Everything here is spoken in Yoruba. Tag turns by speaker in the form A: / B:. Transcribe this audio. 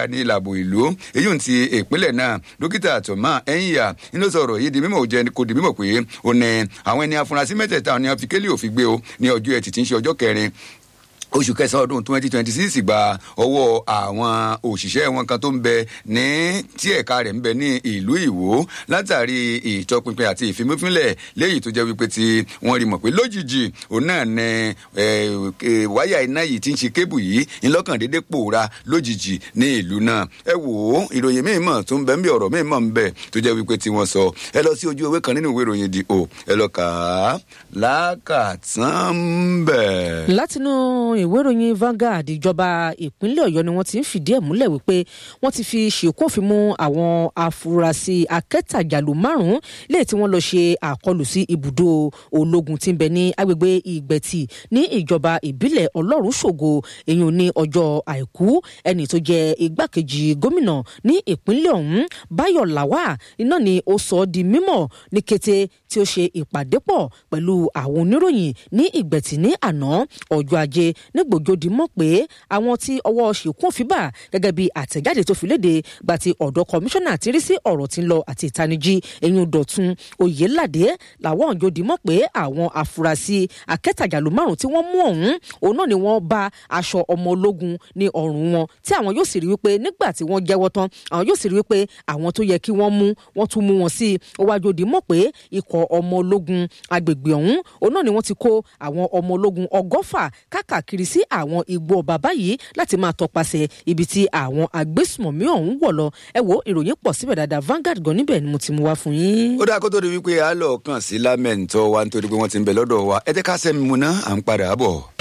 A: ní ìlàbò ìlú èyí ń ti ìpínlẹ̀ náà dókítà tọ́mà ẹ̀yìnyà nínú sọ̀rọ̀ yìí di mímọ̀ jẹ́ kò di mímọ̀ pé ó ní àwọn ẹni afurasí mẹ́tẹ̀ẹ̀ta ni wọ́n fi kélé òfin gbé o ní ọjọ́ ẹtì tí ń ṣe ọjọ́ kẹrin oṣù kẹsàn-án ọdún twenty twenty six gba ọwọ́ àwọn òṣìṣẹ́ wọn kan tó ń bẹ ní tí ẹ̀ka rẹ̀ ń bẹ ní ìlú ìwó látàrí ìtọpinpin àti ìfimúfínlẹ̀ léyìí tó jẹ́ wípé tí wọ́n rí mọ̀ pé lójijì òun náà ní wáyà iná yìí tí ń ṣe kébù yìí ńlọ́kàn déédéé pòórá lójijì ní ìlú náà ẹ wò ó ìròyìn míì mọ̀ tó ń bẹ ń bí ọ̀rọ̀ míì mọ̀ ń bẹ tó jẹ́ wípé tí wọ́n sọ ẹ lọ sí ojú ewé kan nínú ìwé ìròyìn di o ẹ lọ kà á lákàtàn bẹ̀.
B: látinú ìwé ìròyìn Vanguard ìjọba ìpínlẹ̀ Ọ̀yọ́ ni wọ́n ti ń fìdí ẹ̀ múlẹ̀ wípé wọ́n ti fi ṣèkófin mú àwọn afurasí akẹ́tàjàlù márùn-ún léè tí wọ́n lọ ṣe àkọlù sí ibùdó ológun tí ń bẹ ní agbègbè Ìgbẹ̀tì ní ìjọba ìbílẹ̀ Ọlọ́run ṣògo èyàn ní ọjọ́ àìkú ẹni tó jẹ́ igbákejì gómìnà ní ìpínlẹ̀ ọ̀hún Báyọ̀ Làwà iná ni ó sọ ọ́ di mímọ̀ ní kété tí ó ṣe ìpàdé pọ̀ pẹ̀lú àwọn oníròyìn ní Ìgbẹ̀tì ní àná ọjọ́ ajé nígbòjòdì mọ̀ pé àwọn tí ọwọ́ ṣìkún fi bà gẹ́gẹ́ bí àtẹ̀jáde tó fi léde gba ti ọ̀dọ̀ kọmíṣánná ti rí sí ọ̀rọ̀ tí ń lọ àti ìtanijí eyín dọ̀tun oyèládé làwọn òjòdì mọ̀ pé àwọn afurasí akẹ́tàjàlú márùn tí wọ́n mú ọ̀hún òun náà ni wọ́n bá aṣọ ọmọ ológun ní ọrùn wọn tí àwọn yóò sì rí wípé nígbà tí wọ́n jẹ́wọ́ tán àwọn yóò sì rí wípé àwọn tó yẹ kí wọ́n mú wọ́n tún mú wọn sí i ó wá jòdì mọ̀ pé ikọ̀ ọmọ ológun agbègbè ọ̀hún òun náà ni wọ́n ti kó àwọn ọmọ ológun ọgọ́fà káàkiri sí àwọn igbó ọba báyìí láti máa tọpasẹ̀ ibi tí àwọn agbésùmọ̀mí ọ̀hún wọ̀ lọ ẹ wo ìròyìn pọ̀ síbẹ̀ dáadáa Vanguard gan níbẹ̀ ni mo ti mú wá fún yín.
A: ó dáa kó tó di wípé a lọ kàn sí lámẹ̀ntọ́ wa nítorí pé wọ́n ti ń bẹ lọ́dọ̀ wa ẹ jẹ́ ká sẹ́mi mu ná à ń padà bọ̀.